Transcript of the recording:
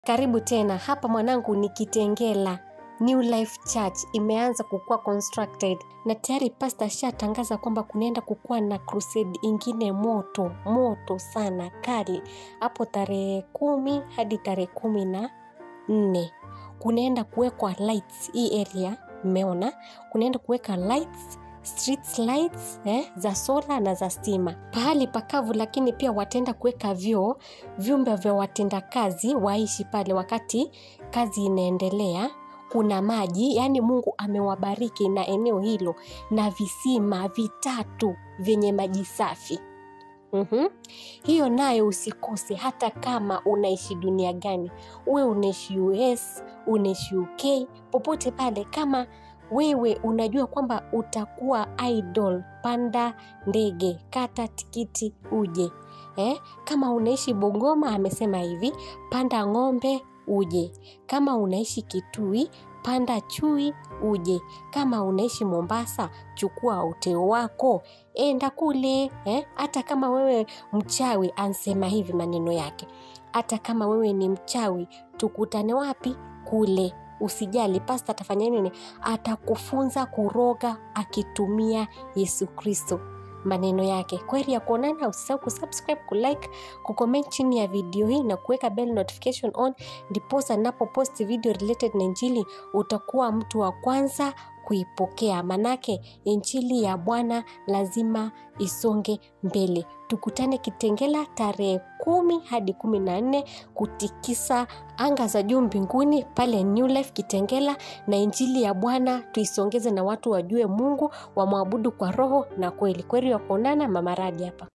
Karibu tena hapa mwanangu, ni Kitengela New Life Church imeanza kukuwa constructed na tayari pasta ashatangaza kwamba kunaenda kukuwa na crusade ingine moto moto sana kali hapo tarehe kumi hadi tarehe kumi na nne kunaenda kuwekwa lights hii area mmeona kunaenda kuweka lights street lights eh, za sola na za stima pahali pakavu lakini pia wataenda kuweka vyoo vyumba vya watendakazi waishi pale wakati kazi inaendelea kuna maji yaani mungu amewabariki na eneo hilo na visima vitatu vyenye maji safi mm-hmm. hiyo nayo usikose hata kama unaishi dunia gani uwe unaishi us unaishi uk popote pale kama wewe unajua kwamba utakuwa idol panda ndege kata tikiti uje eh? kama unaishi bongoma amesema hivi panda ng'ombe uje kama unaishi kitui panda chui uje kama unaishi mombasa chukua uteo wako enda kule eh? hata kama wewe mchawi ansema hivi maneno yake hata kama wewe ni mchawi tukutane wapi kule usijali pasta atafanya nini atakufunza kuroga akitumia yesu kristo maneno yake kweli ya kuonana usisahau kusubscribe kulike kucomment chini ya video hii na kuweka bell notification on ndiposa napopost video related na injili utakuwa mtu wa kwanza kuipokea manake injili ya bwana lazima isonge mbele tukutane kitengela tarehe kumi hadi kumi na nne kutikisa anga za juu mbinguni pale new life kitengela na injili ya bwana tuisongeze na watu wajue mungu wamwabudu kwa roho na kweli kweli wa kuonana mamaradi hapa